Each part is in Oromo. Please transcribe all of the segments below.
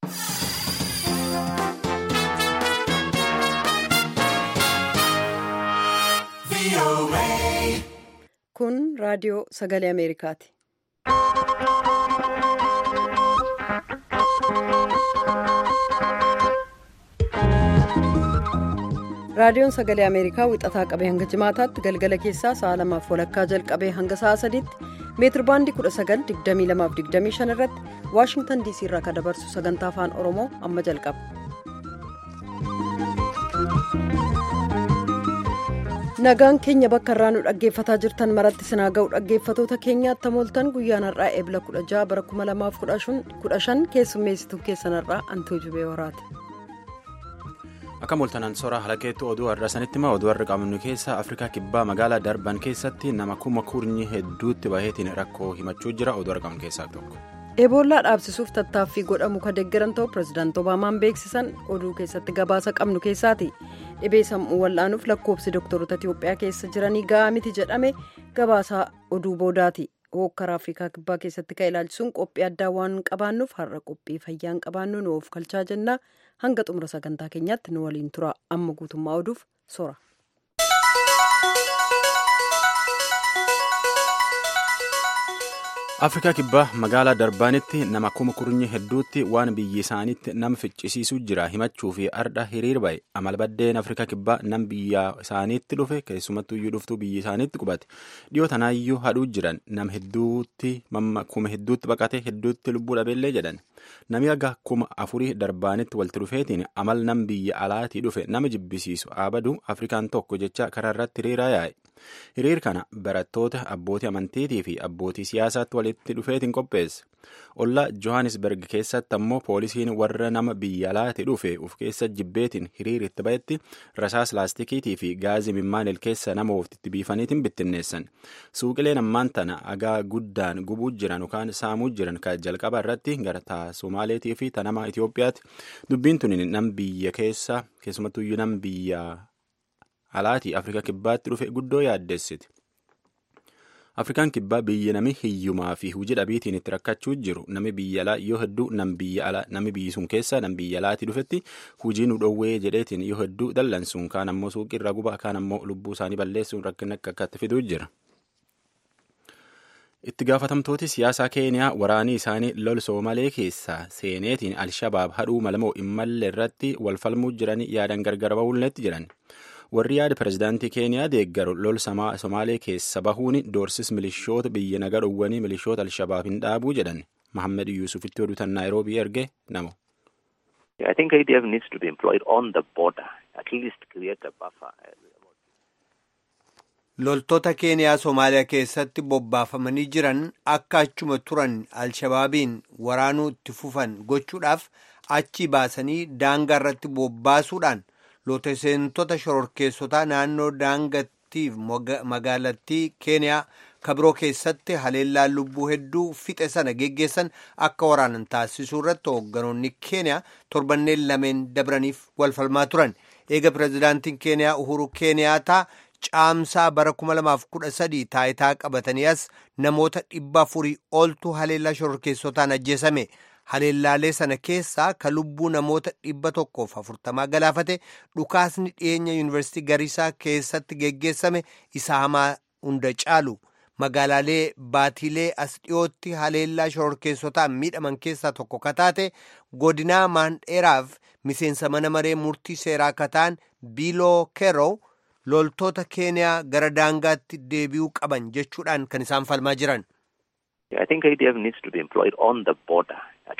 Kun raadiyoo sagalee Ameerikaati. Raadiyoon sagalee Ameerikaa wixataa qabee hanga jimaataatti galgala keessaa sa'a lamaaf walakkaa jalqabee hanga sa'a sadiitti meetir baandii 19,2225 irratti Waashingtan DC irraa kan dabarsu sagantaa afaan Oromoo amma jalqaba. Nagaan keenya bakka irraa nu dhaggeeffataa jirtan maratti sinaa ga'u dhaggeeffatoota keenyaatti mooltan guyyaan har'aa eebla 16 bara 2015 keessummeessituu keessan har'aa Antoo Jubee Horaati. Akka mooltanaan soraa halakeetti oduu har'a sanitti hima oduu har'a qabnu keessa Afrikaa kibbaa magaalaa darban keessatti nama kuma kurnyi hedduutti baheetiin rakkoo himachuu jira oduu argamu keessaa tokko. Eboolaa dhaabsisuuf tattaaffii godhamu kan deeggaran ta'u pirezidaanti Obaamaan beeksisan oduu keessatti gabaasa qabnu keessaati. Dhibee sammuu wal'aanuuf lakkoofsi dooktaroota Itiyoophiyaa keessa jiranii ga'aa miti jedhame gabaasa oduu boodaati. Hokkara Afrikaa kibbaa keessatti kan ilaalchisuun qophii addaa waan qabaannuuf har'a qophii fayyaan qabaannu nu of kalchaa jenna. Hanga xumura sagantaa keenyaatti nu waliin tura. Amma guutummaa oduuf sora. afrikaa kibbaa magaalaa darbaanitti nama kuma kurnyi hedduutti waan biyyi isaaniitti nama ficcisiisuu jira himachuu fi ardha hiriir ba'e amalbaddeen afrikaa kibbaa nam biyya isaaniitti dhufe keessumattuyyuu dhuftuu biyyi isaaniitti qubate dhiyoo tanaayyuu hadhuu jiran nam hedduutti kuma hedduutti baqate hedduutti lubbuu dhabeellee jedhan nami aga kuma afurii darbaanitti walitti dhufeetiin amal nam biyya alaatii dhufe nama jibbisiisu abaduu afrikaan tokko jecha karaa irratti hiriiraa yaa'e. hiriir kana barattoota abbootii amantiitii fi abbootii siyaasaatti walitti dhufeetiin qopheesse ollaa johannesburg keessatti ammoo poolisiin warra nama biyya alaatii dhufe uf keessa jibbeetiin hiriir itti ba'etti rasaas laastikiitii fi gaazii mimmaanil keessa nama ofitti biifaniitiin bittinneessan suuqileen ammaan tana agaa guddaan gubuu jiran yookaan saamuu jiran kan jalqaba irratti gara taa somaaleetii fi tanama itiyoophiyaatti dubbiin tuni nam biyya keessa keessumattuyyuu nam biyya. alaatii afrikaa kibbaatti dhufe guddoo yaaddessiti afrikaan kibbaa biyya nami hiyyumaa fi hujii dhabiitiin itti rakkachuu jiru nami biyya alaa yoo hedduu nam biyya alaa nami biyyi sun keessa nam biyya alaatii dhufetti hujii nu dhoowwee jedheetiin yoo hedduu dallansuun kaan ammoo suuqii irraa gubaa kaan ammoo lubbuu isaanii balleessuun rakkina akka akkatti fiduu jira. itti gaafatamtooti siyaasaa keeniyaa waraanii isaanii lol soomalee keessaa seeneetiin alshabaab hadhuu malamoo immallee irratti walfalmuu jiranii yaadan gargar ba'uulleetti jiran. warri yaada pirezidaantii keeniyaa deeggaru lol somaalee keessa bahuun doorsis milishoota biyya naga dhowwanii milishoota alshabaab hin dhaabuu jedhan mahammed yuusufitti oduutan naayiroobii erge namo. I think IDF needs to be employed on the border, at least create a buffer. Loltoota Keeniyaa Somaaliyaa keessatti bobbaafamanii jiran akka achuma turan Alshabaabiin waraanuu itti fufan gochuudhaaf achi baasanii daangaa irratti bobbaasuudhaan loltoota shororkeessotaa naannoo daangattiif magaalattii keeniyaa kabiroo keessatti haleellaan lubbuu hedduu fixe sana geggeessan akka waraanan taasisuu irratti hoogganoonni keeniyaa torbanneen lameen dabraniif walfalmaa turan eega pirezidaantiin keeniyaa uhuru keeniyaataa caamsaa bara 2013 taayitaa qabatanii as namoota dhibba afurii oltu haleellaa shororkeessotaan ajjeesame. haleellaalee sana keessaa ka lubbuu namoota dhibba tokkoof afurtamaa galaafate dhukaasni dhiyeenya yuunivarsiitii gariisaa keessatti geggeessame isa hamaa hunda caalu magaalaalee baatiilee as dhiyootti haleellaa shororkeessotaan miidhaman keessaa tokko kataate godinaa maandheeraaf miseensa mana maree murtii seeraa kataan biiloo keeroo loltoota keeniyaa gara daangaatti deebi'uu qaban jechuudhaan kan isaan falmaa jiran. I think IDF needs to be employed on the border.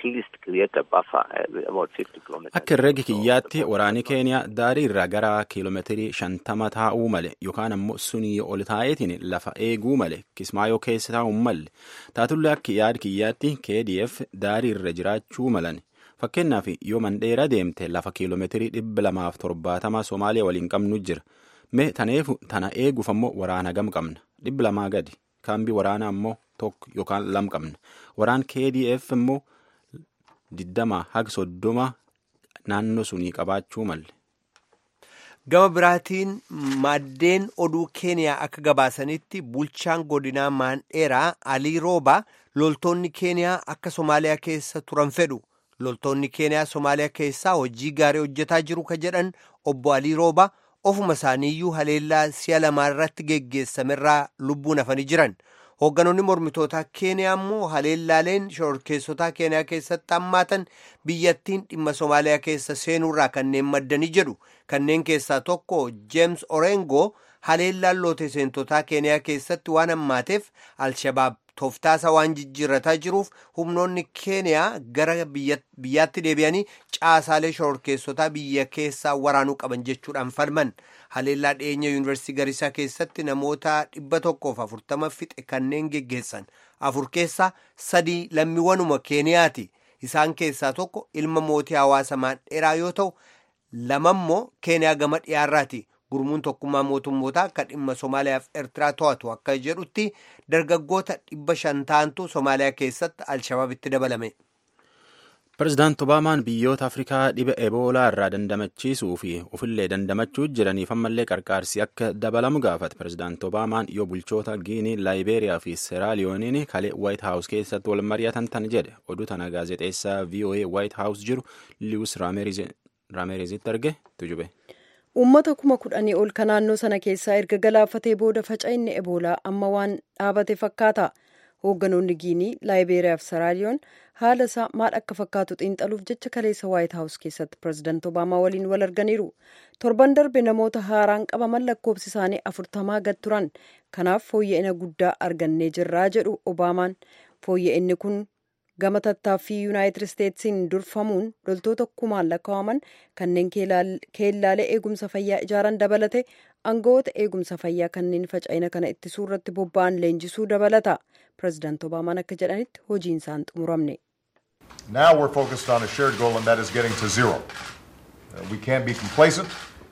Akka herregi kiyyaatti waraanni keeniyaa daarii irraa gara kiiloomeetirii shantama taa'uu male yookaan ammoo sunii ol taa'eetiin lafa eeguu male kismaayoo keessa taa'uu malle taatullee akka yaada kiyyaatti KDF daarii irra jiraachuu malan fakkeenyaaf yoo mandheera deemte lafa kiiloomeetirii dhibba lamaaf torbaatama Somaaliyaa waliin qabnu jira mee tana eeguuf ammoo waraana gam qabna dhibba lamaa gadi kaambii waraanaa ammoo tokko yookaan lam qabna waraan KDF immoo. diddama haga soddoma naannoo sunii qabaachuu malle. Gama biraatiin maddeen oduu keeniyaa akka gabaasanitti bulchaan godinaa maandheeraa alii roobaa loltoonni keeniyaa akka somaaliyaa keessa turan fedhu loltoonni keeniyaa somaaliyaa keessaa hojii gaarii hojjetaa jiru ka jedhan obbo alii rooba ofuma isaaniiyyuu haleellaa si'a lamaa irratti geggeessamerraa lubbuun hafanii jiran hoogganoonni mormitootaa keeniyaa immoo haleellaaleen shororkeessotaa keeniyaa keessatti hammaatan biyyattiin dhimma somaaliyaa keessa seenuurraa kanneen maddanii jedhu kanneen keessaa tokko jeems orengoo haleellaan loote seentotaa keeniyaa keessatti waan hammaateef alshabaab tooftaasa waan jijjiirrataa jiruuf humnoonni keeniyaa gara biyyaatti deebi'anii caasaalee shororkeessotaa biyya keessaa waraanuu qaban jechuudhaan falman haleellaa dhiyeenya yuunivarsiitii garisaa keessatti namoota dhibba tokkoof afurtama fixe kanneen geggeessan afur keessaa sadii lammiiwwanuma keeniyaati isaan keessaa tokko ilma mootii hawaasa maandheeraa yoo ta'u lamammoo keeniyaa gama dhiyaarraati. gurmuun tokkummaa mootummootaa akka dhimma somaaliyaaf eertiraa to'atu akka jedhutti dargaggoota dhibba shan ta'antu somaaliyaa keessatti alshabaabitti dabalame. Pireezidaant Obaamaan biyyoota Afrikaa dhiba Eboolaa irraa dandamachiisuu fi ofillee dandamachuu jiraniif ammallee qarqaarsi akka dabalamu gaafate. Pireezidaant Obaamaan yoo bulchoota Giinii, Laayibeeriyaa fi Seeraaliyooniin kalee Waayit Haawus keessatti wal mari'atan tan jedhe. Oduu tana gaazexeessaa VOA Waayit Haawus jiru Liwus Raameerizitti arge tujube. uummata kuma kudhanii ol ka naannoo sana keessaa erga galaafatee booda faca'inni eboolaa amma waan dhaabate fakkaata hoogganoonni giinii laayibeeriyaa fi seraaliyoon haala isaa maal akka fakkaatu xiinxaluuf jecha kaleessa waayit haawus keessatti pireezidaant obaamaa waliin wal arganiiru torban darbe namoota haaraan qabaman lakkoofsi isaanii afurtamaa gad turan kanaaf fooyya'ina guddaa argannee jirraa jedhu obaamaan fooyya'inni kun gama tattaaffii yuunaayitid isteetsiin durfamuun loltoota kumaan lakkaa'aman kanneen keellaalee eegumsa fayyaa ijaaran dabalate aangawoota eegumsa fayyaa kanneen faca'ina kana ittisuu irratti bobba'an leenjisuu dabalata pireezidaant obaamaan akka jedhanitti hojiin isaan xumuramne. Now we're focused on a shared goal and that is getting to zero. Uh, we can't be complacent.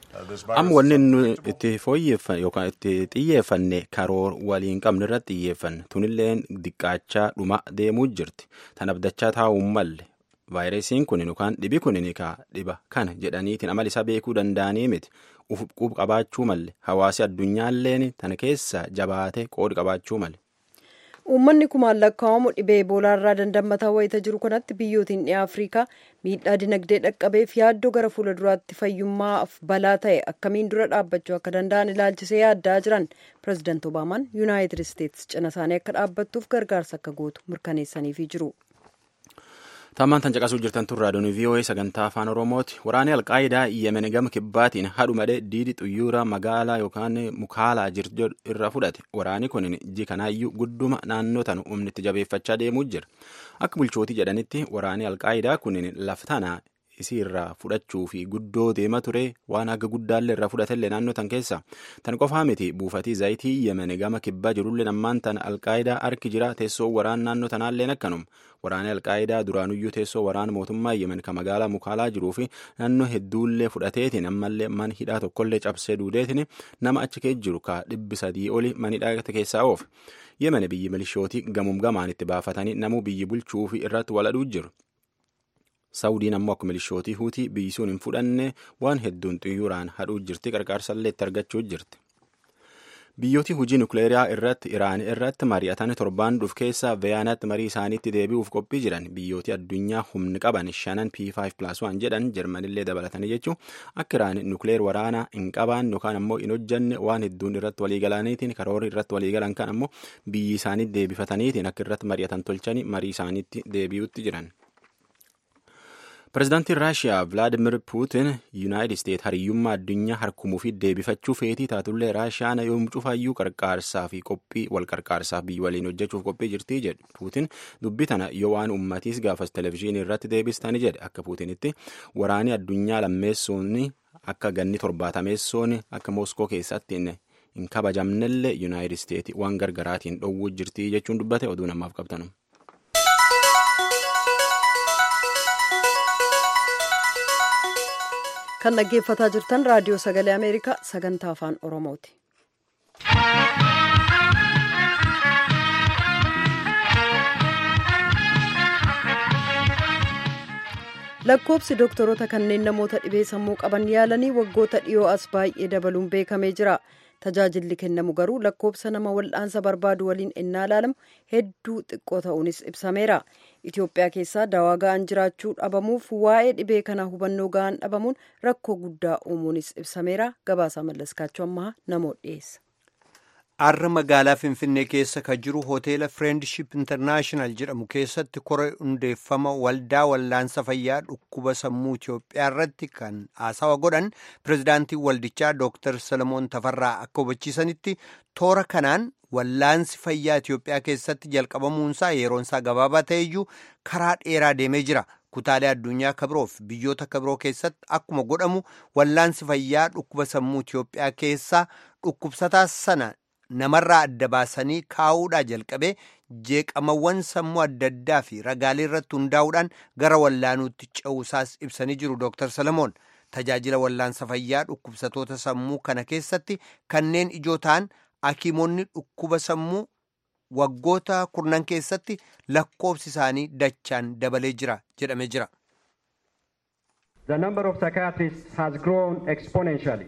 amma wanni nu itti fooyyeffanne yookaan itti xiyyeeffanne karoor waliin qabne irratti xiyyeeffanne tunilleen diqqaachaa dhuma deemuu jirti tan abdachaa taa'uun malle vaayirasiin kun yookaan dhibi kun ka dhiba kana jedhaniitiin amala isaa beekuu danda'anii miti uf quub qabaachuu malle hawaasi addunyaalleen tana keessa jabaate qoodi qabaachuu malle. uummanni kumaan lakkaa'amu dhibee eboolaa irraa dandammataa wayita jiru kanatti biyyootiin dhiyaa afriikaa miidhaa dinagdee dhaqqabeef yaaddoo gara fuula duraatti fayyummaaf balaa ta'e akkamiin dura dhaabbachuu akka danda'an ilaalchisee yaaddaa jiran pireezidaant obaamaan yuunaayitid isteetsi cina isaanii akka dhaabbattuuf gargaarsa akka gootu mirkaneessaniifii jiru. Tammaan tan caqasuu jirtan tun raadiyoon VOA sagantaa afaan Oromooti. Waraanni Alqaayidaa Yemen gama kibbaatiin hadhu malee diidi xuyyuura magaalaa yookaan mukaalaa jirtu irra fudhate. Waraanni kun iji kanaayyuu gudduma naannoo tanu humni itti jabeeffachaa deemuu jira. Akka bulchootii jedhanitti waraanni Alqaayidaa kun laftana isii irraa fudhachuu fi guddoo deema ture waan akka guddaallee irraa fudhatellee naannoo tan keessa tan qofaa miti buufatii zayitii yemen gama kibbaa jirullee ammaan tan alqaayidaa arki jira teessoo waraan naannoo tanaalleen akkanum waraanni alqaayidaa duraanuyyuu teessoo waraan mootummaa yemen ka magaalaa mukaalaa jiruu fi naannoo hedduullee fudhateetiin ammallee man hidhaa tokkollee cabsee duudeetiin nama achi keessa jiru ka dhibbi sadii oli man hidhaa keessaa oofe yemen biyyi milishootii gamuum gamaan itti baafatanii namuu biyyi bulchuu fi irratti waladhuu jiru. Saawudiin ammoo akka milishootii huutii biyyi sun hin fudhanne waan hedduun xiyyuuraan hadhuu jirti qarqaarsallee itti argachuu jirti. Biyyooti hojii nukleeraa irratti Iraan irratti mari'atan torbaan dhuf keessa Veyaanaatti marii isaaniitti deebi'uuf qophii jiran biyyooti addunyaa humni qaban shanan P5+1 jedhan Jarmanillee dabalatanii jechuun akka Iraan nukleer waraanaa hin qaban yookaan ammoo hin hojjanne waan hedduun irratti waliigalaniitiin karoora irratti waliigalan kan ammoo biyyi isaaniitti deebifataniitiin akka irratti mari'atan tolchanii marii isaaniitti deebi'utti jiran. Pireezidaantiin Raashiyaa Vilaadimir Puutin Yuunaayitid Isteet hariyyummaa addunyaa harkumuu fi deebifachuu feetii taatullee Raashiyaan yoom cufaayyuu qarqaarsaa fi qophii wal qarqaarsaaf biyyi waliin hojjechuuf qophii jirtii jedhu. Puutin dubbii tana yoo waan ummatiis gaafas televezyiinii irratti deebistani jedhe akka Puutinitti waraani addunyaa lammeessuun akka ganni torbaatameessoon akka Mooskoo keessatti hin kabajamnellee Yuunaayitid Isteet waan gargaraatiin dhowwuu jirtii jechuun dubbate oduu namaaf qabtanu. kan dhaggeeffataa jirtan raadiyoo sagalee ameerikaa sagantaa afaan oromooti. lakkoobsi doktoroota kanneen namoota dhibee sammuu qaban yaalanii waggoota dhiyoo as baay'ee dabaluun beekamee jira tajaajilli kennamu garuu lakkoobsa nama wal'aansa barbaadu waliin ennaa ilaalamu hedduu xiqqoo ta'uunis ibsameera itiyoophiyaa keessaa dawaa ga'an jiraachuu dhabamuuf waa'ee dhibee kanaa hubannoo ga'an dhabamuun rakkoo guddaa uumuunis ibsameera gabaasaa mallaskaachuu ammaa namoota dhiyeessa. Har'a magaalaa Finfinnee keessa kan jiru hoteela Friendship International jedhamu keessatti koree hundeeffama waldaa wallaansa fayyaa dhukkuba sammuu Itoophiyaa irratti kan haasawa godhan pirezidaantiin waldichaa Dr. Salomoon Tafarraa akka hubachiisanitti toora kanaan wallaansi fayyaa Itoophiyaa keessatti jalqabamuunsaa yeroonsaa gabaabaa ta'eyyuu karaa dheeraa deemee jira. Kutaalee addunyaa kabiroof biyyoota kabiroo keessatti akkuma godhamu wallaansi fayyaa dhukkuba sammuu Itoophiyaa keessaa dhukkubsataa sana namarraa adda baasanii kaa'uudhaa jalqabee jeeqamawwan sammuu adda addaa fi ragaalee irratti hundaa'uudhaan gara wallaanuutti ce'uusaas ibsanii jiru Dr. Salamoon. Tajaajila wallaansa fayyaa dhukkubsatoota sammuu kana keessatti kanneen ijoo ta'an hakiimonni dhukkuba sammuu waggoota kurnan keessatti lakkoobsi isaanii dachaan dabalee jira jedhamee jira. The number of psychiatrists has grown exponentially.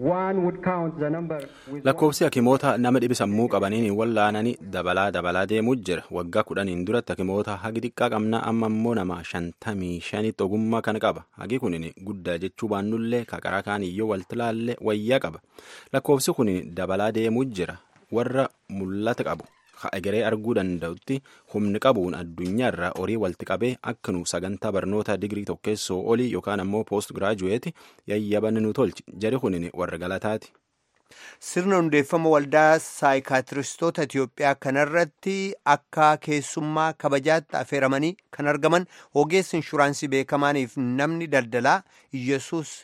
lakkoofsi hakimoota nama dhibi sammuu qabaniin wallaananii dabalaa dabalaa deemuu jira waggaa kudhaniin duratti hakimoota hagi xiqqaa qabna amma immoo nama shantamii shanitti ogummaa kan qaba hagi kunin guddaa jechuu baannullee kaqaraa kaaniyyoo walti laallee wayyaa qaba lakkoofsi kunin dabalaa deemuu jira warra mul'ata qabu egeree arguu danda'utti humni qabuun addunyaarraa horii walitti qabee akka nu sagantaa barnoota digirii tokkeessoo olii yookaan ammoo poost giraajuweeti yayyaban nu tolchi jari kunin warra galataati. Sirna hundeeffama waldaa saayikaatiristoota Itoophiyaa kanarratti akka keessummaa kabajaatti affeeramanii kan argaman ogeessi inshuraansii beekamaaniif namni daldalaa Iyyasuus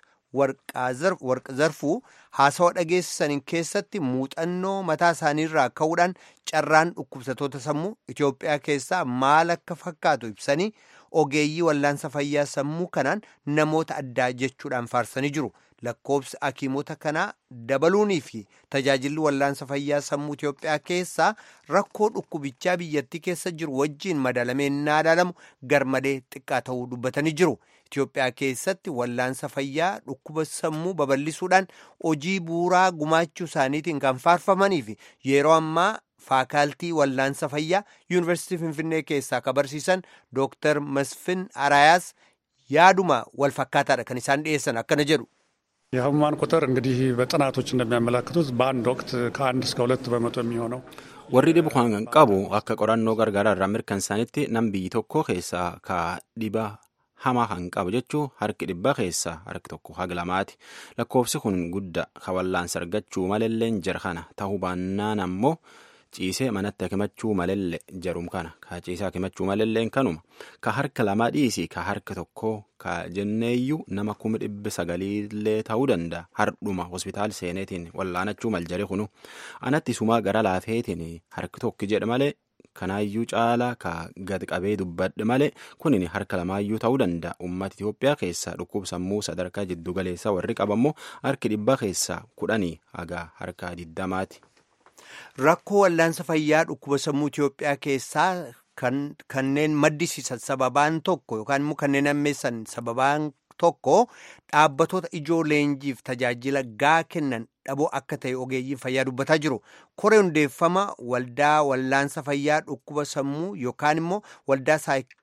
warqa zarfuu haasawa dhageessisaniin keessatti muuxannoo mataa isaaniirraa ka'uudhaan carraan dhukkubsatoota sammuu Itoophiyaa keessaa maal akka fakkaatu ibsanii ogeeyyii wallaansa fayyaa sammuu kanaan namoota addaa jechuudhaan faarsanii jiru. Lakkoobsi hakiimota kanaa dabaluunii fi tajaajilli wallaansa fayyaa sammuu Itoophiyaa keessaa rakkoo dhukkubichaa biyyattii keessa jiru wajjiin madalamee naa ilaalamu garmalee xiqqaa ta'uu dubbatanii jiru. Itoophiyaa keessatti wallaansa fayyaa dhukkuba sammuu babal'isuudhaan hojii bu'uuraa gumaachuu isaaniitiin kan faarfamanii fi yeroo ammaa faakaaltii wallaansa fayyaa yuunivarsiitii Finfinnee keessaa kan barsiisan Dr. Masfin Arayaas yaaduma wal fakkaataadha kan isaan dhiyeessan akkana jedhu. የህሙማን ቁጥር እንግዲህ በጥናቶች እንደሚያመላክቱት በአንድ ወቅት ከአንድ እስከ ሁለት በመቶ የሚሆነው warri dhibu kan qabu akka qorannoo gargaaraa irraa mirkansanitti nam biyyi tokko keessaa ka dhiba hamaa kan qabu jechuu harki dhibba keessaa harki tokko haga lamaati lakkoofsi kun guddaa ka wallaansa argachuu malelleen jara kana ta'uu baannaan ammoo ciisee manatti hakimachuu malelle jarum kana ka ciisee hakimachuu malelleen kanuma ka harka lama dhiisi ka harka tokko ka jenneeyyuu nama kuma dhibbi sagaliillee ta'uu danda'a hardhuma hospitaal seeneetiin wallaanachuu maljare kunu anatti sumaa gara laafeetiin harki tokko jedhe malee kanaayyuu caalaa ka gad qabee dubbadhe malee kunin harka lamaayyuu ta'uu danda'a uummata Itoophiyaa keessaa dhukkubsammuu sadarkaa jiddu galeessaa warri qabammoo harki dhibba keessaa kudhanii haga harka diddamaati. Rakkoo wallaansa fayyaa dhukkuba sammuu Itoophiyaa keessaa kanneen maddisiisan sababaan tokko yookaan immoo kanneen ammeessan sababaan tokko dhaabbatoota ijoo leenjiif tajaajila gaa kennan dhaboo akka ta'e ogeeyyiin fayyaa dubbataa jiru. Koree hundeeffama waldaa wallaansa fayyaa dhukkuba sammuu yookaan immoo waldaa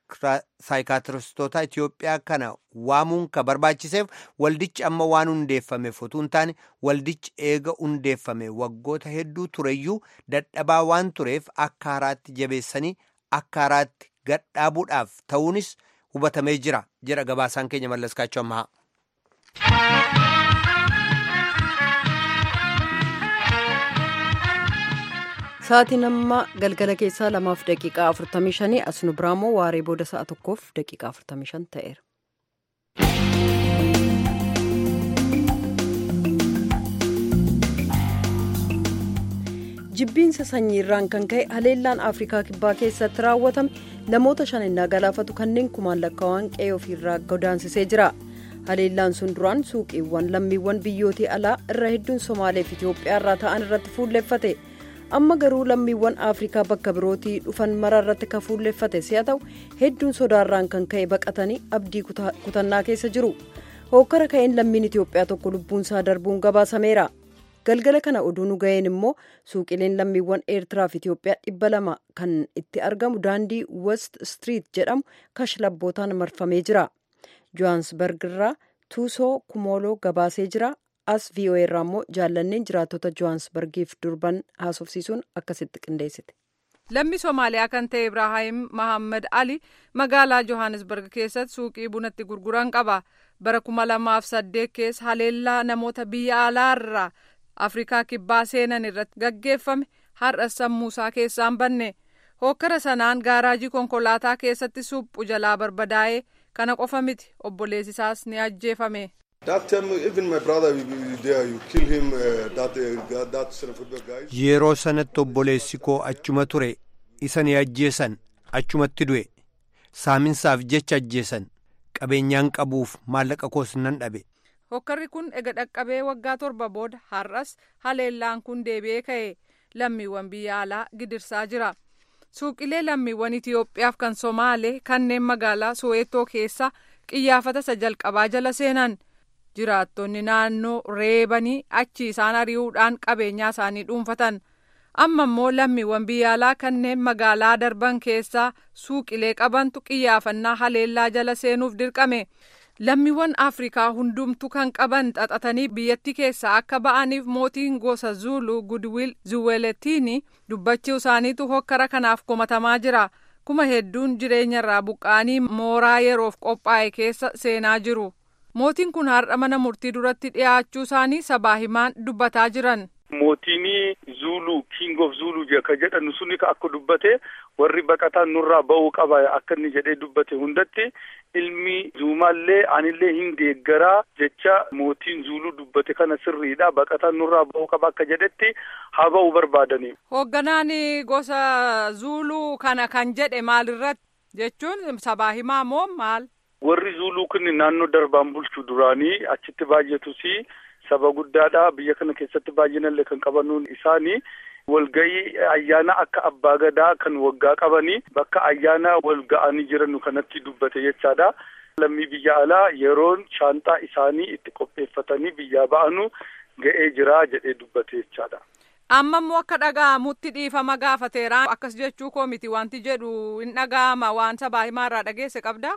saayikaatiristoota Itoophiyaa kana waamuun ka barbaachiseef waldichi amma waan hundeeffameef otoo hin taane waldichi eega hundeeffame waggoota hedduu tureyyuu dadhabaa waan tureef akka haaraatti jabeessanii akka haaraatti gadhaabuudhaaf ta'uunis hubatamee jira jedha gabaasaan keenya mallaskaachuu ammaa. Sa'aatiin amma galgala keessaa lamaaf daqiiqaa afurtamii shanii as nu biraamoo waaree booda sa'a tokkoof daqiiqaa afurtamii shan ta'eera. jibbiinsa sanyiirraan kan ka'e haleellaan afrikaa kibbaa keessatti raawwatame namoota shaninnaa galaafatu kanneen kumaan lakkaawwan qe'ee ofiirraa godaansisee jira haleellaan sun duraan suuqiiwwan lammiiwwan biyyootii alaa irra hedduun somaalee fi itiyoophiyaa irraa ta'an irratti fuulleffate amma garuu lammiiwwan afrikaa bakka birootii dhufan mara irratti kan fuulleffate si'a ta'u hedduun sodaarraan kan ka'e baqatanii abdii kutannaa keessa jiru hookkara ka'een lammiin itiyoophiyaa tokko lubbuunsaa darbuun gabaasameera galgala kana oduu nu ga'een immoo suuqileen lammiiwwan eertiraa fi itiyoophiyaa dhibba lama kan itti argamu daandii west street jedhamu kashlabbootaan marfamee jira johaansbarg irraa tuusoo kumooloo gabaasee jira as voa irraa immoo jaallanneen jiraattota johaansbargiif durban haasofsiisuun akkasitti qindeessite. lammi soomaaliyaa kan ta'e ibraahim mahammad ali magaalaa johannesburg keessatti suuqii bunatti gurguran qaba bara kuma lamaaf saddeet keessa haleellaa namoota biyya alaarraa afrikaa kibbaa seenan irratti gaggeeffame har'a sammuusaa keessaan banne hokkara sanaan gaaraajii konkolaataa keessatti suphu jalaa barbadaa'ee kana qofa miti obboleessisaas ni ajjeefame. yeroo sanatti obboleessi koo achuma ture isa ni ajjeesan achumatti du'e saaminsaaf jecha ajjeesan qabeenyaan qabuuf maallaqa koos nan dhabe. hokkarri kun ega dhaqqabee waggaa torba booda har'as haleellaan kun deebi'ee ka'e lammiiwwan biyya alaa gidirsaa jira suuqilee lammiiwwan itiyoophiyaaf kan somaalee kanneen magaalaa soweetoo keessa qiyyaafata isa jalqabaa jala seenan. jiraattonni naannoo reebanii achi isaan ari'uudhaan qabeenyaa isaanii dhuunfatan amma immoo lammiiwwan biyya alaa kanneen magaalaa darban keessaa suuqilee qabantu qiyyaafannaa haleellaa jala seenuuf dirqame lammiiwwan afrikaa hundumtu kan qaban xaxatanii biyyattii keessaa akka ba'aniif mootiin gosa zuulu gudwiil zuweletiini dubbachuu isaaniitu hokkara kanaaf komatamaa jira kuma hedduun jireenyarraa buqqa'anii mooraa yeroof qophaa'e keessa seenaa jiru. mootiin kun har'a mana murtii duratti dhiyaachuu isaanii sabaa himaan dubbataa jiran. mootiin zuulu king of zuulu ka jedhanu suni akka dubbate warri baqataan nurraa ba'uu qaba akka inni jedhee dubbate hundatti ilmi zuumaallee anillee hin deeggaraa jecha mootiin zuuluu dubbate kana sirriidha baqataan nurraa ba'uu qaba akka jedhetti haa ba'uu barbaadani. hoogganaan gosa zuuluu kana kan jedhe maalirratti jechuun sabaa himaa moo maal. warri zuuluu kun naannoo darbaan bulchu duraanii achitti baay'atus saba guddaadha biyya kana keessatti baay'inallee kan qabanuun isaanii walga'ii ayyaana akka abbaa gadaa kan waggaa qabanii bakka ayyaana wal ga'anii jiranu kanatti dubbate jechaadha. lammii biyya alaa yeroon shaanxaa isaanii itti qopheeffatanii biyyaa ba'anu ga'ee jira jedhee dubbate jechaadha. amma immoo akka dhaga'amutti dhiifama gaafateera akkas jechuu koo miti wanti jedhu hin dhaga'ama waan sabaa himaarraa dhageesse qabda.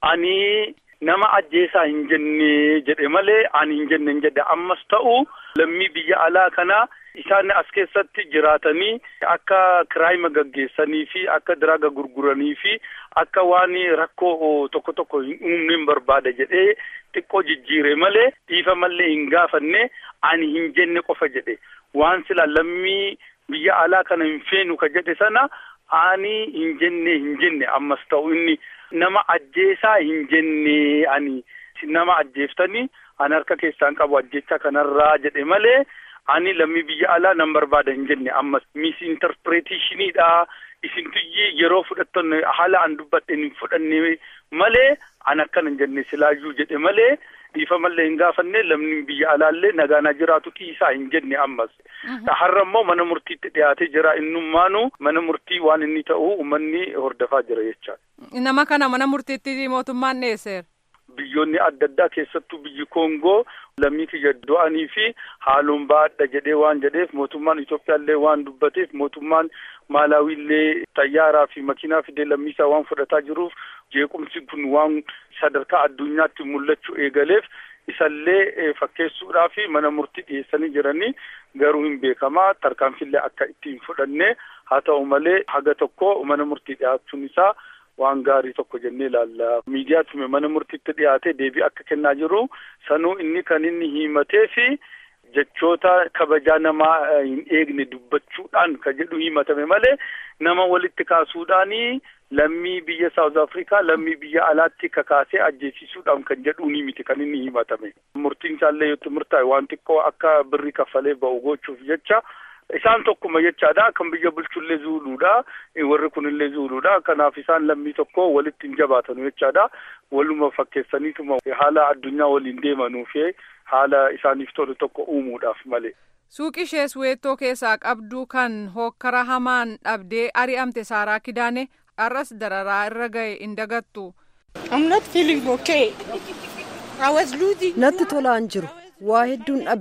ani nama ajjeesaa hin jenne jedhe malee ani hin jenne hin jedhe ammas ta'u lammii biyya alaa kana isaan as keessatti jiraatanii akka kiraayima gaggeessanii fi akka diraaga gurguranii fi akka waan rakkoo tokko tokko hin uumneen barbaada jedhee xiqqoo jijjiire malee dhiifamallee hin gaafanne ani hin jenne qofa jedhe waan sila lammii biyya alaa kana hin feenu ka jedhe sana ani hin jenne hin jenne ammas ta'u inni nama ajjeesaa hin jenne ani nama ajjeeftanii ani harka keessaan qabu ajjeechaa kanarraa jedhe malee ani lammii biyya alaa nan barbaada hin jenne ammas misinterpreteeshiniidha isintuyyi yeroo fudhattan haala an dubbadhen hin fudhanne malee an akkana hin jenne silaayyuu jedhe malee dhiifamallee hin gaafanne lamni biyya alaallee nagaanaa jiraatu dhiisaa hin jenne ammas. Har'a immoo mana murtiitti dhiyaatee jira innummaanu mana murtii waan inni ta'u uummanni hordofaa jira jechaadha. Nama kana mana murtiitti mootummaan dhiyeesseera. Biyyoonni adda addaa keessattuu biyyi Koongoo lammii kiyya du'anii fi haaloon baadha jedhee waan jedheef mootummaan Itoophiyaallee waan dubbateef mootummaan Maalawiillee xayyaaraa fi makiinaa fidee lammiisaa waan fudhataa jiruuf jeequmsi kun waan sadarkaa addunyaatti mul'achuu eegaleef isallee fakkeessuudhaa fi mana murtii dhiyeessanii jiranii garuu hin beekamaa tarkaanfillee akka itti hin fudhanne haa ta'u malee haga tokko mana murtii dhiyaachuun isaa waan gaarii tokko jennee ilaalla. Miidiyaatti mana murtiitti dhiyaatee deebii akka kennaa jiru sanuu inni kan inni himatee fi jechoota kabajaa namaa hin eegne dubbachuudhaan kan jedhu himatame malee nama walitti kaasuudhaanii lammii biyya Saawuz Afrikaa lammii biyya alaatti kakaasee ajjeesisuudhaan kan jedhu ni miti kan inni himatame. Murtiin isaallee yoo murtaa'e waan xiqqoo akka birrii kaffalee ba'u gochuuf jecha isaan tokkuma jechaadha kan biyya bulchullee zuuluudha warri kunillee zuuluudha kanaaf isaan lammii tokko walitti hin jabaatanu jechaadha waluma fakkeessaniituma haala addunyaa waliin deemanuuf haala isaaniif tolu tokko uumuudhaaf malee. Suuqii ishee Suweettoo keessaa qabdu kan hokkara hamaan dhabdee ari'amte Saaraa Kidaane har'as dararaa irra ga'e hin dagattu. Natti tolaan jiru waa hedduun dhabe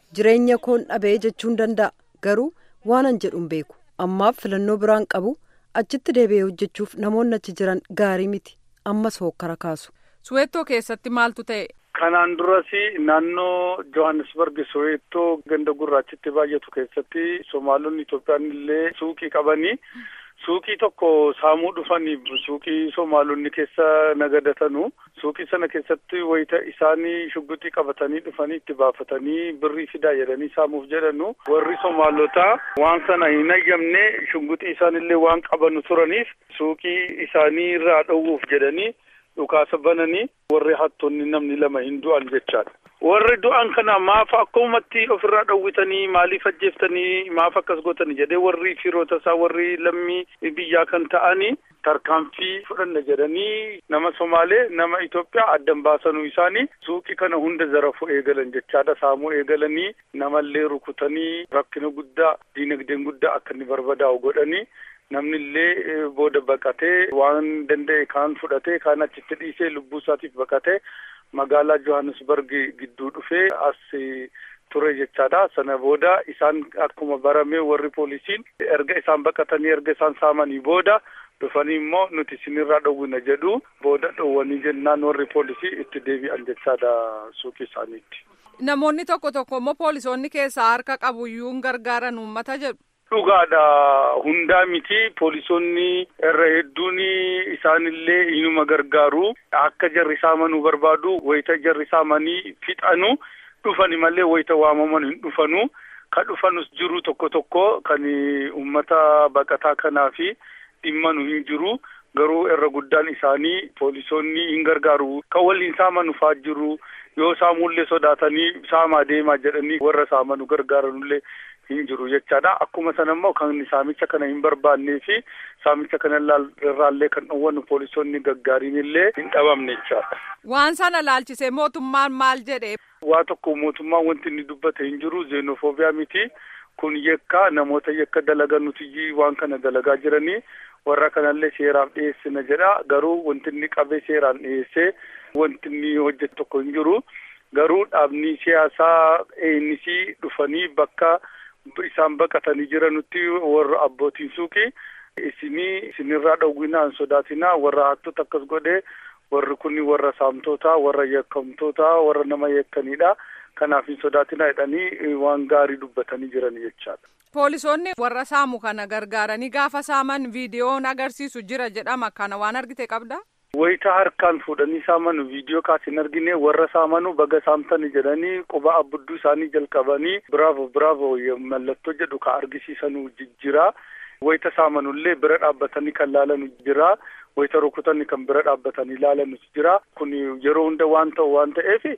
jireenya koon dhabee jechuun danda'a garuu waanan jedhuun beeku ammaaf filannoo biraan qabu achitti deebi'ee hojjechuuf namoonni achi jiran gaarii miti ammas hokkara kaasu. suweettoo keessatti maaltu ta'e. Kanaan duras naannoo Johannesburg Soweettoo ganda gurraachitti baay'atu keessatti Somaalonni Itoophiyaan illee suuqii qabanii suuqii tokko saamuu dhufanii suuqii Somaalonni keessa nagadatanu suuqii sana keessatti wayita isaanii shugguxii qabatanii dhufanii itti baafatanii birrii fidaa jedhanii saamuuf jedhanu warri Somaalotaa waan sana hin ayyamne shugguxii isaanillee waan qabanu turaniif suuqii isaanii irraa dhowwuuf jedhanii. dhukaasa bananii warri hattoonni namni lama hin du'an jechaadha. Warri du'an kana maaf akkumatti ofirraa dhowwitanii maaliif ajjeeftanii maaf akkas gootanii jedhee warri firoota isaa warri lammii biyyaa kan ta'anii tarkaanfii fudhanna jedhanii nama Somaalee nama Itoophiyaa addan baasanuu isaanii suuqii kana hunda zarafuu eegalan jechaadha saamuu eegalanii namallee rukutanii rakkina guddaa diinagdeen guddaa akka inni barbadaa'u godhanii namni illee booda baqatee waan danda'e kaan fudhatee kaan achitti dhiisee lubbuu isaatiif baqatee magaalaa Johannesburg gidduu dhufee as ture jechaadha. Sana booda isaan akkuma barame warri poolisiin erga isaan baqatanii erga isaan saamanii booda dhufanii immoo nuti isinirraa dhowwina jedhu booda dhowwanii jennaan warri poolisii itti deebi'an jechaadha suuqii isaaniitti. Namoonni tokko tokko immoo poolisoonni keessaa harka qabuyyuu hin gargaaran uummata jedhu. Dhugaadha hundaa miti poolisoonni irra hedduun isaanillee inuma gargaaru akka jarri saamanuu barbaadu wayita jarri saamanii fixanu dhufani malee wayita waamaman hin dhufanu ka dhufanus jiru tokko tokko kan ummata baqataa kanaa fi dhimmanu hin jiru garuu irra guddaan isaanii poolisoonni hin gargaaru kan waliin saamanu faa jiru yoo saamullee sodaatanii saamaa deemaa jedhanii warra saamanu gargaaranullee hin jiru jechaadha akkuma sana immoo kan saamicha kana hin barbaannee fi saamicha kana irraallee kan dhowwannu poolisoonni gaggaariin illee hin dhabamne jechaadha. Waan sana laalchisee mootummaan maal jedhee. Waa tokko mootummaan wanti inni dubbate hin jiru zeenofoobiyaa miti kun yakka namoota yakka dalagan nuti waan kana dalagaa jiranii warra kanallee seeraaf dhiyeessina jedha garuu wanti inni qabee seeraan dhiyeessee wanti inni hojjetu tokko hin jiru garuu dhaabni siyaasaa eenyisii dhufanii bakka. isaan baqatanii jiranutti warra abbootiin suuqii isinii isinirraa dhowwinaan sodaatinaa warra hattoota akkas godhee warri kun warra saamtotaa warra yakkamtoota warra nama yakkanidha kanaaf hin sodaatinaa jedhanii waan gaarii dubbatanii jiran jechaadha. Poolisoonni warra saamu kana gargaaranii gaafa saaman viidiyoon agarsiisu jira jedhama kana waan argite qabda. Wayita harkaan fuudhanii saamanu viidiyoo kaas hin argine warra saamanu baga saamtani jedhanii quba abbudduu isaanii jalqabanii biraavo biraavo mallattoo jedhu ka argisiisanu jira. Wayita saamanullee bira dhaabbatanii kan laalanu jira. Wayita rukutanii kan bira dhaabbatanii laalanu jira. Kun yeroo hunda waan ta'u waan ta'eef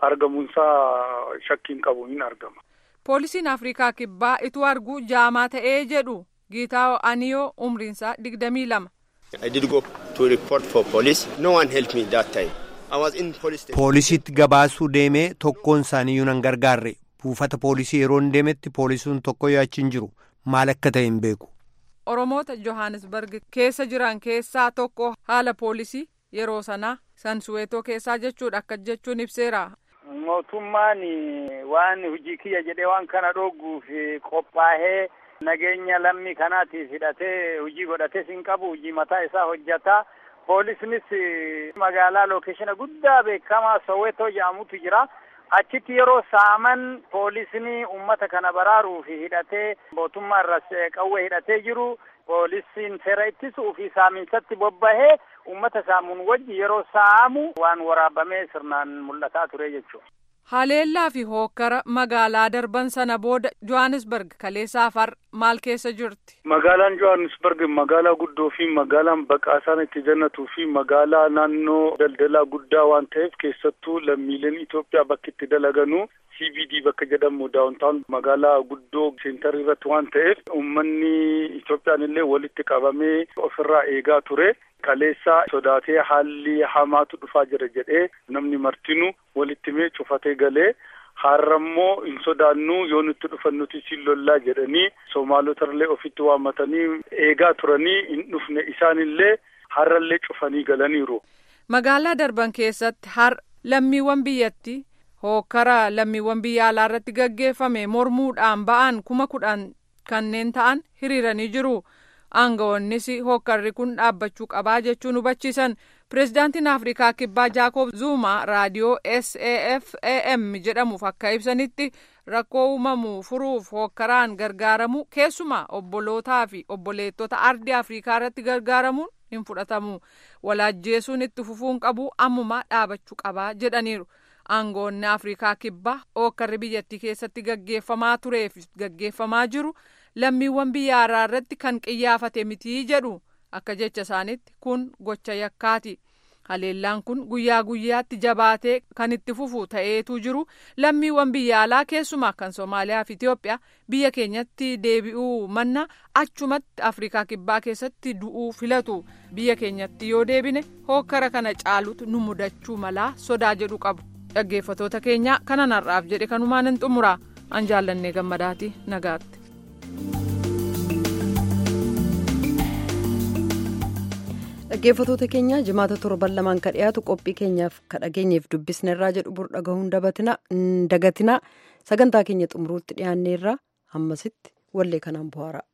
argamuunsaa shakkiin qabu hin argama. Poolisiin Afrikaa Kibbaa ituu arguu jaamaa ta'ee jedhu Giitaawo Aniyoo umriinsaa digdamii lama. I did go to report for police. No one helped me that time. I was in police station. Poolisiitti gabaasuu deemee tokkoon isaaniiyyuu nan gargaarre buufata poolisii yeroon deemetti poolisuun tokko yaachiin jiru maal akka ta'e hin beeku. Oromoota Johannesburg keessa jiran keessaa tokko haala poolisii yeroo sanaa san suweetoo keessaa jechuudha akka jechuun ibseera. Mootummaan waan hojii kiyya jedhee waan kana dhooguuf qophaa'ee. nageenya lammii kanaatiif hidhatee hojii godhates hin qabu hojii mataa isaa hojjata poolisnis magaalaa lookeeshina guddaa beekamaa soweetoo jedhamutu jira achitti yeroo saaman poolisni ummata kana baraaruuf hidhatee mootummaa irras qawwee hidhatee jiru poolisiin seera ittisuu fi saaminsatti bobbahee ummata saamuun wajji yeroo saamu waan waraabamee sirnaan mul'ataa ture jechuudha. Haleellaa fi hookkara magaalaa darban sana booda Johannesburg kaleessaaf har maal keessa jirti? Magaalaan Johannesburg magaalaa guddoo fi magaalaan baqaasaan itti jannatuu fi magaalaa naannoo daldalaa guddaa waan ta'eef keessattuu lammiileen Itoophiyaa bakki itti dalaganuu CBD bakka jedhamu daawuntaan magaalaa guddoo seentar irratti waan ta'eef uummanni Itoophiyaan illee walitti qabamee ofirraa eegaa ture. kaleessaa sodaatee haalli hamaatu dhufaa jira jedhee namni martinuu walitti mee cufatee galee har'ammoo hin sodaannuu yoo nutti dhufan nuti siin lollaa jedhanii somaalotarlee ofitti waammatanii eegaa turanii hin dhufne isaanillee har'allee cufanii galaniiru. Magaalaa darban keessatti har lammiiwwan biyyatti hookkara lammiiwwan biyya alaa irratti gaggeeffame mormuudhaan ba'an kuma kudhan kanneen ta'an hiriiranii jiru. aangawoonnis hookkarri kun dhaabbachuu qabaa jechuun hubachiisan pireezidaantiin afrikaa kibbaa jaakob zuuma raadiyoo safam jedhamuuf akka ibsanitti rakkoo uumamu furuuf hookkaraan gargaaramu keessumaa obbolootaa fi obboleettota ardii afrikaa irratti gargaaramuun hin fudhatamu walaajjeesuun itti fufuun qabu ammumaa dhaabachuu qabaa jedhaniiru. aangoonni afrikaa kibbaa hookkarri biyyattii keessatti gaggeeffamaa tureef gaggeeffamaa jiru. lammiiwwan biyya alaa irratti kan qiyyaafate mitii jedhu akka jecha isaanitti kun gocha yakkaati haleellaan kun guyyaa guyyaatti jabaatee kan itti fufu ta'eetu jiru lammiiwwan biyya alaa keessumaa kan soomaaliyaa fi itiyoophiyaa biyya keenyatti deebi'uu manna achumatti afrikaa kibbaa keessatti du'uu filatu biyya keenyatti yoo deebine hookkara kana caalutu nu mudachuu malaa sodaa jedhu qabu dhaggeeffatoota keenya kanan har'aaf jedhe kanumaan hin xumura an jaallannee gammadaati nagaatti. dhaggeeffatoota keenya jimaata torban lamaan ka dhiyaatu qophii keenyaaf ka dhageenyeef dubbisnerraa jedhu bur dhagahuun dagatinaa sagantaa keenya xumuruutti dhiyaanneerraa hammasitti wallee kanaan bu'aara.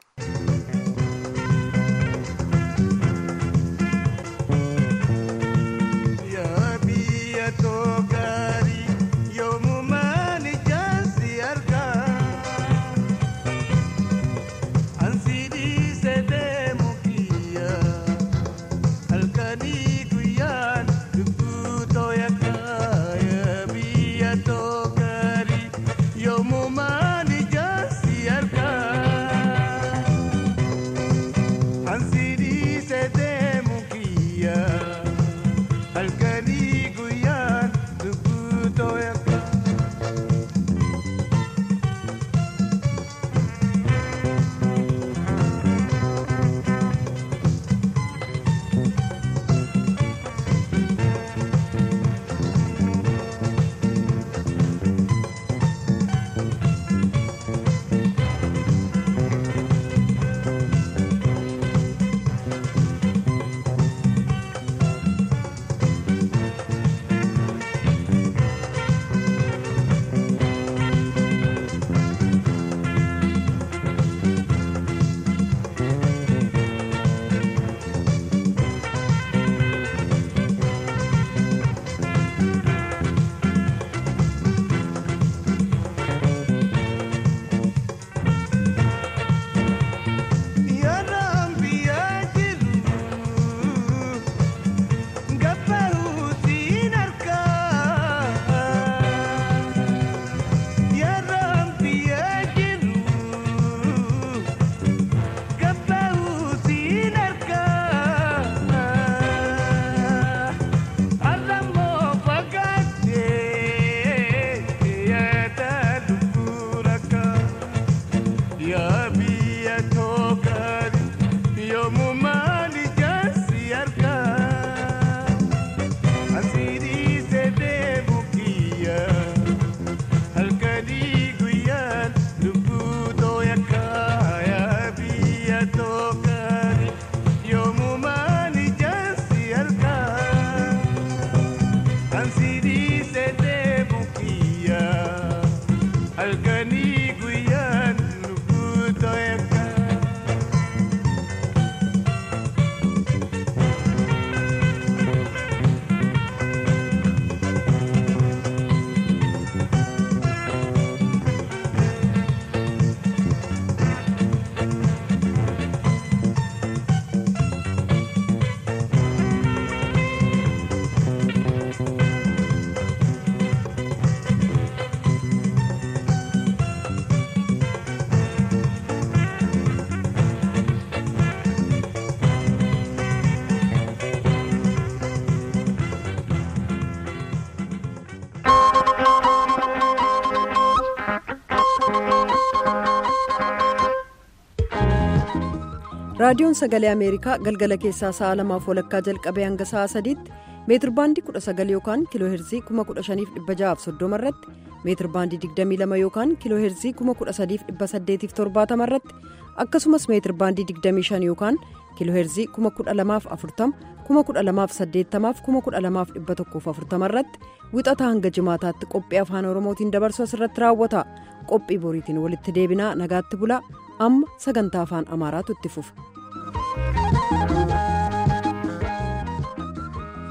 raadiyoon sagalee ameerikaa galgala keessaa sa'a lamaaf walakkaa jalqabee hanga sa'a sadiitti meetir baandii 19 yookaan kiiloo heerzii 15630 irratti meetir baandii 22 yookaan kiiloo heerzii 13870 irratti akkasumas meetir baandii 25 yookaan kiiloo heerzii 12040 12080 12140 irratti wixata hanga jimaataatti qophii afaan oromootiin dabarsu asirratti raawwata qophii boriitiin walitti deebinaa nagaatti bulaa amma sagantaa afaan amaaraatu itti fufa.